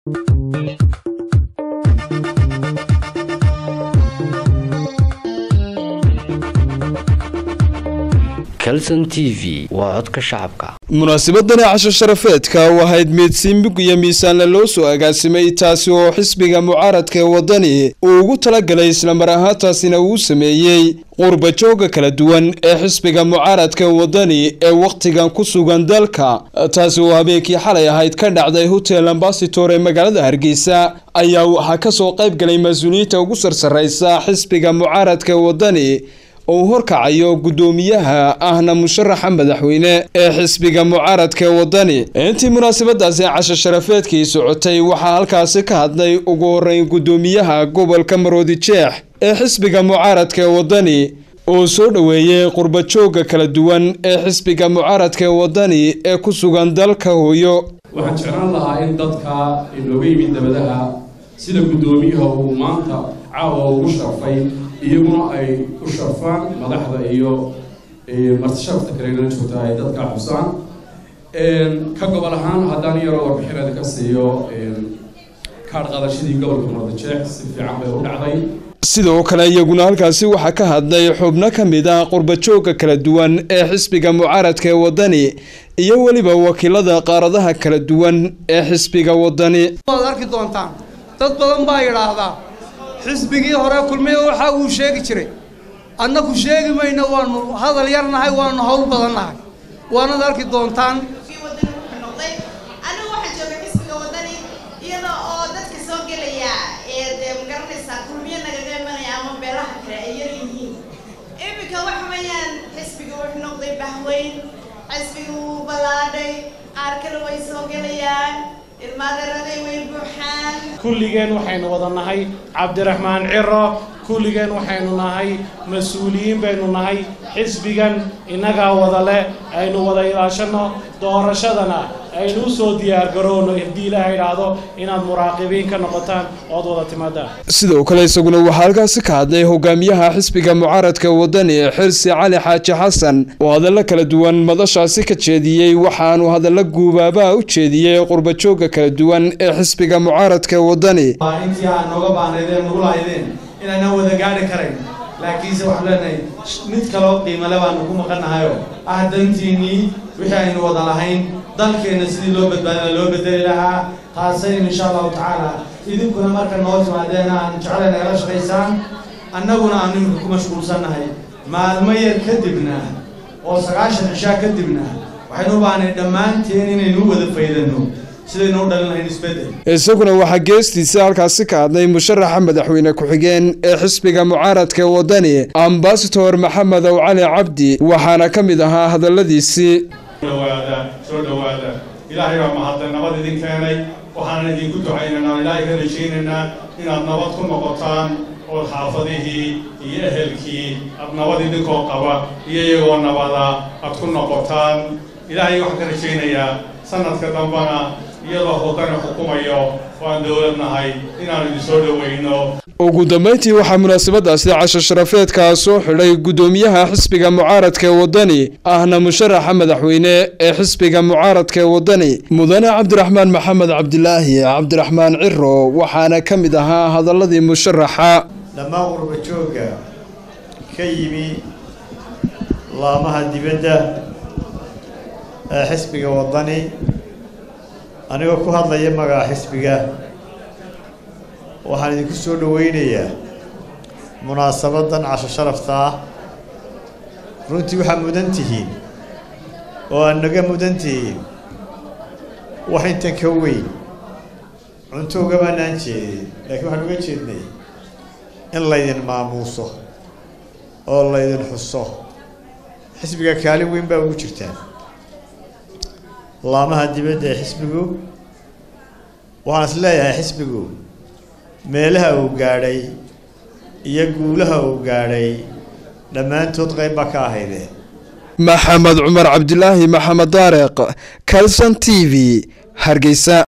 calson t v waa codka shacabka munaasabadani casho sharafeedka u ahayd meedsiinbig iyo miisaanle loo soo agaasimay taasi oo xisbiga mucaaradka ee waddani uu ugu talagalay islamar ahaantaasina uu sameeyey qurba jooga kala duwan ee xisbiga mucaaradka waddani ee wakhtigan ku sugan dalka taasi oo habeenkii xalay ahayd ka dhacday hotel ambasator ee magaalada hargeysa ayaa waxaa kasoo qayb galay mas-uuliyiinta ugu sarsareysa xisbiga mucaaradka waddani uu horkacayo guddoomiyaha ahna musharaxa madaxweyne ee xisbiga mucaaradka waddani intii munaasabadaasi casho sharafeedkii socotay waxaa halkaasi ka hadlay ugu horeyn guddoomiyaha gobolka maroodi jeex ee xisbiga mucaaradka waddani oo soo dhoweeyey qurba jooga kala duwan ee xisbiga mucaaradka waddani ee ku sugan dalka hooyo waxaan jeclaan lahaa in dadka inooga yimid dabadaha sida guddoomiyaha uu maanta caawa ugu sharfay iyaguna ay u sharfaan madaxda iyo martisharafta kalena joogta ay dadka xusaan ka gobol ahaan haddaan yaroo warbixinada ka siiyo kaadh qadashadii gobolka muqdisheex si fiican bay u dhacday sidoo kale iyaguna halkaasi waxaa ka hadlay xubno ka mid ah qurba jooga kala duwan ee xisbiga mucaaradka ee waddani iyo weliba wakiilada qaaradaha kala duwan ee xisbiga waddani waad arki doontaan dad badan baa yidhaahdaa xisbigii hore kulmiya waxa uu sheegi jiray annaku sheegi mayno waanu hadal yar nahay waanu hawl badan nahay waanad arki doontaan anigu waxaan jooga xisbiga waddani iyada oo dadka soo gelaya ee dee magaranaysaa kulmiyo nagaga imanaya ama beelaha kale ay yar yihiin iminka waxa weeyaan xisbiga wuxuu noqday bahweyn xisbiga wuu ballaadhay qaar kale way soo gelayaan ilmaadaraday way buuxaan kulligeen waxaynu wada nahay cabdiraxmaan ciro kulligeen waxaynu nahay mas-uuliyiin baynu nahay xisbigan innagaa wada leh aynu wada ilaashanno doorashadana aynu u soo diyaargarowno haddii ilaaha idhaahdo inaad muraaqibiin ka noqotaan ood wada timaadaan sidoo kale isaguna waxaa halkaasi ka hadlay hogaamiyaha xisbiga mucaaradka waddani xirsi cali xaaji xasan oo hadallo kala duwan madashaasi ka jeediyey waxaanu hadallo guubaabaha u jeediyey qurba jooga kala duwan ee xisbiga mucaaradka waddani intii aan nooga baanaydeen nagu lahaydeen inaanaan wada gaadhi karayn laakiinse waxaan leenahay mid kaloo qiimale baanu ku maqannahayo ah dantiinnii wixii aynu wada lahayn dalkeenna sidii loo badbaadina loo bedeli lahaa taasaynu insha allahu tacaala idinkuna marka noo timaadeen aan jeclayna ala shaqaysaan annaguna aanu iminka ku mashquulsannahay maalmo yar kadibna oo sagaashan cishaa kadibna waxaynu u baahnay dhammaanteen inaynu wada faydanno isaguna waxaa geestiisa halkaasi ka hadlay musharaxa madaxweyne ku-xigeen ee xisbiga mucaaradka waddani ambasator maxamed ow cali cabdi waxaana ka mid ahaa hadalladiisii dhawaada soo dhowaada ilaahay baa mahadlay nabad idin keenay waxaanan idinku ducaynaynaa ilaahay ka rajaynaynaa inaad nabad ku noqotaan oo xaafadihii iyo ehelkii aad nabad idinkoo qaba iyo iyagoo nabada aad ku noqotaan ilaahay waxaan ka rajaynayaa sanadka dambana iyadoo wadani xukumayo waan dowlad nahay inaanu idin soo dhoweyno ugu dambeyntii waxaa munaasabadaasi casho sharafeedkaa soo xidhay guddoomiyaha xisbiga mucaaradka ee waddani ahna musharaxa madaxweyne ee xisbiga mucaaradka ee waddani mudane cabdiraxmaan maxamed cabdilaahi cabdiraxmaan ciro waxaana ka mid ahaa hadaladii musharaxa dhammaan qurba joogga ka yimi laamaha dibadda ee xisbiga waddani anigoo ku hadlaya magaca xisbiga waxaan idinku soo dhoweynayaa munaasabadan casho sharafta ah runtii waxaa mudan tihiin oo aad naga mudan tihiin wax intan ka weyn cunto ugamaanaan jeedin laakiin waxaan uga jeednay in laydin maamuuso oo laydin xuso xisbiga kaalin weyn baa ugu jirtaan laamaha dibadda ee xisbigu waxaan is leeyahay xisbigu meelaha uu gaadhay iyo guulaha uu gaadhay dhammaantood qayb baa ka ahaydeen maxamed cumar cabdilaahi maxamed daareq calson t v hargeysa